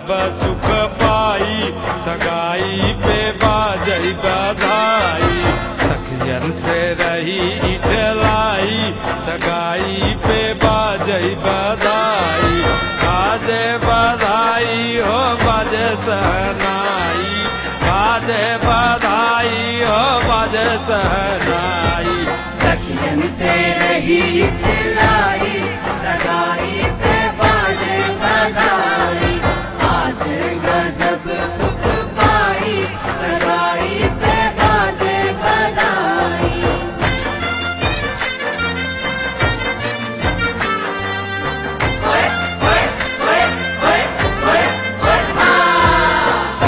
सुख पाई सगाई पे बाजई बधाई सखियन से रही इटलाई सगाई पे बाजई बधाई बाजे बधाई हो बाजे सहनाई बाजे बधाई हो बाजे सहनाई सखियन से रही खिलाई सगाई पे बाजे बधाई आज गजब सुख पाई सगाई पे बाजे बधाई ओए, ओए, ओए, ओए, ओए, ओए, आ!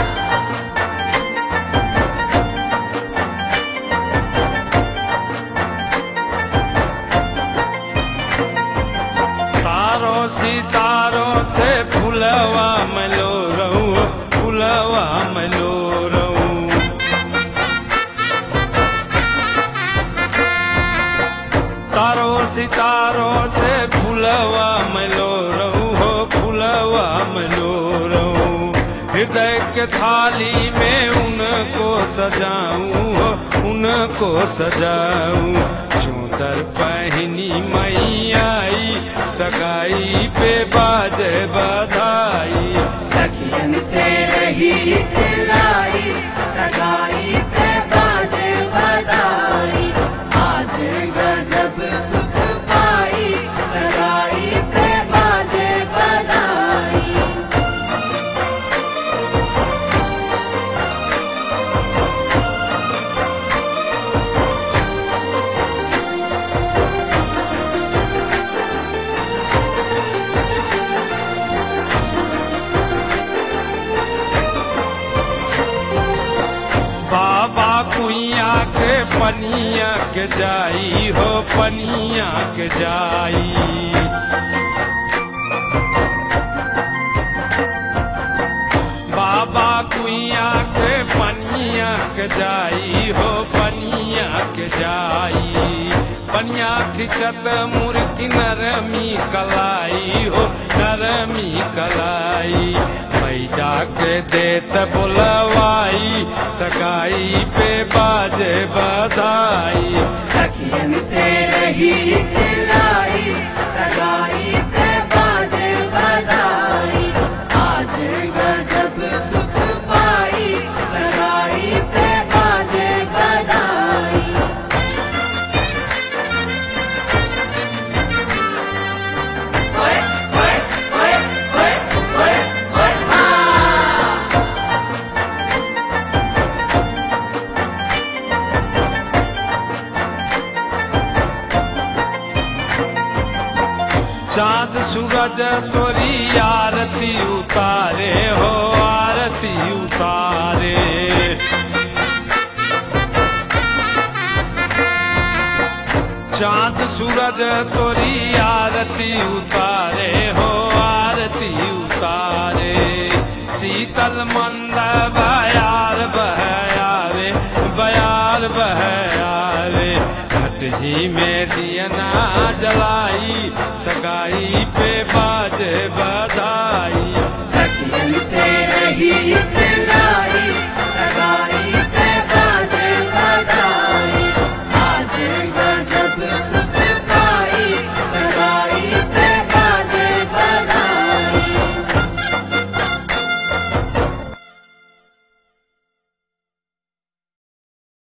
तारों सितारों से फुलवा मलो रहूं फुलवा मलो रहूं तारों सितारों से फुलवा मलो रहूं हो फुलवा मलो रहूं हृदय के थाली में उनको सजाऊं हो उनको सजाऊं चूदर पहनी मई आई सगाई पे बाजे बधाई सखियन से रही खिलाई सगाई पे बाजे बधाई आज गजब सुख पाई सगाई पे बाजे बधाई बाबा कुइया के पनिया के जाई हो पनिया के जाई बाबा कुइया के पनिया के जाई हो पनिया के जाई पनिया खिचत मुर्गी नरमी कलाई हो नरमी कलाई पैदा के देत बुलवाई सगाई पे बाजे बधाई सखियन से रही खिलाई सगाई पे बाजे बधाई आज गजब सुख पाई सगाई पे बाजे बधाई ओए, ओए, ओए, ओए, ओए, ओए, आ! चांद सूरज तोरी आरती उतारे हो आरती उतारे चांद सूरज तोरी आरती उतारे हो आरती उतारे शीतल मंद बयार बहयारे बयार बहयारे भटही में दियना जलाई सगाई पे बाजे बधाई सखियन से रही